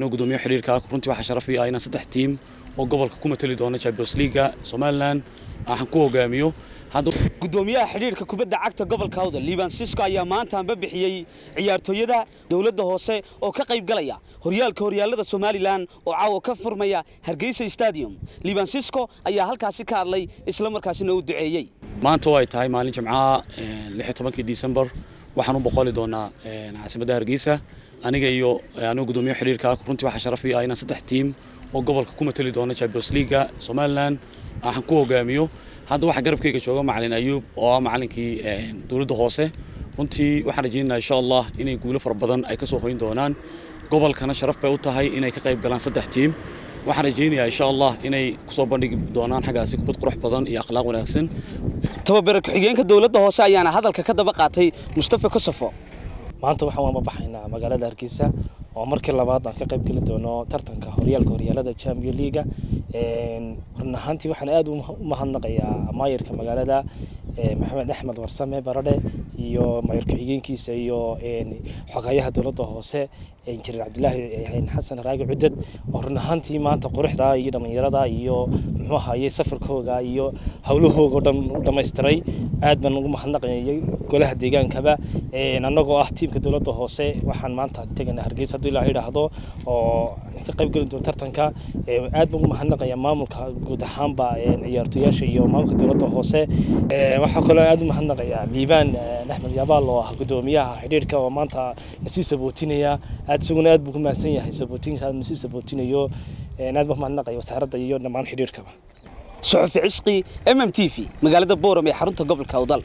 gudoomiye xidhiirka runtii waxaa sharaf ii ah inaan saddex tiim oo gobolka ku matali doona champions leaga somalilan aan ku hogaamiyo gudoomiyaha xidhiirka kubadda cagta gobolka hawda liban sisko ayaa maanta anba bixiyey ciyaartooyada dowladda hoose oo ka qayb galaya horyaalka horyaalada somalilan oo caawa ka furmaya hargeysa stadium liban sisko ayaa halkaasi ka hadlay isla markaasina u duceeyey maanta oo ay tahay maalin jimcaha lixi tobankii disembar waxaan u boqoli doonaa caasimadda hargeysa aniga iyo anigu gudoomiye xidhiirka runtii waxaa sharaf ii ah inaan saddex tiim oo gobolka ku matali doona champions leaga somalilan aan ku hogaamiyo hadda waxaa garabkayga jooga macalin ayuub oo ah macalinkii dowladda hoose runtii waxaan rajaynayaa insha allah inay guulo fara badan ay ka soo hoyn doonaan gobolkana sharaf bay u tahay inay ka qayb galaan saddex tiim waxaan rajaynayaa insha allah inay kusoo bandhigi doonaan xaggaasi kubad qurux badan iyo akhlaaq wanaagsan tababare ku-xigeenka dowladda hoose ayaana hadalka ka daba qaatay mustafa kosofo maanta waxaan waama baxaynaa magaalada hargeysa oo markii labaad aan ka qayb geli doono tartanka horyaalka horyaalada champion leaga run ahaantii waxaan aad u mahadnaqayaa maayirka magaalada maxamed axmed warsame baradhe iyo maayir ku-xigeenkiisa iyo xogayaha dowladda hoose injineer cabdilaahi xasan raagi cudad oo run ahaantii maanta quruxda iyo dhallinyarada iyo muxuu ahaye safarkooga iyo howlahooga o dhan u dhammaystiray aad baan ugu mahadnaqayay golaha deegaankaba annagoo ah tiimka dowladda hoose waxaan maanta teganaa hargeysa hadduu ilaaha yidhaahdo oo ka qayb geli doono tartanka aad baan ugu mahadnaqayaa maamulka guud ahaanba ciyaartooyaasha iyo maamulka dowladda hoose waxaa kaloo aad u mahadnaqayaa liibaan axmed yabaal oo ah gudoomiyaha xidhiirka oo maanta nasii sabootinaya aad isaguna aad buu ku mahadsan yahay sabootinka nasii sabootinayo aad baan mahadnaqaya wasaaradda iyo dhammaan xidhiirkaba suxufi cisqi m m t v magaalada booram ee xarunta gobolka awdal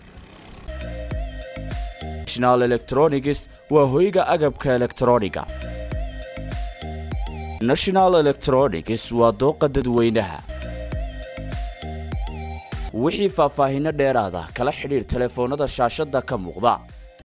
national electronics waa hoyga agabka elektrooniga national electronics waa dooqa dadweynaha wixii faahfaahinno dheeraada kala xidhiir telefoonnada shaashadda ka muuqda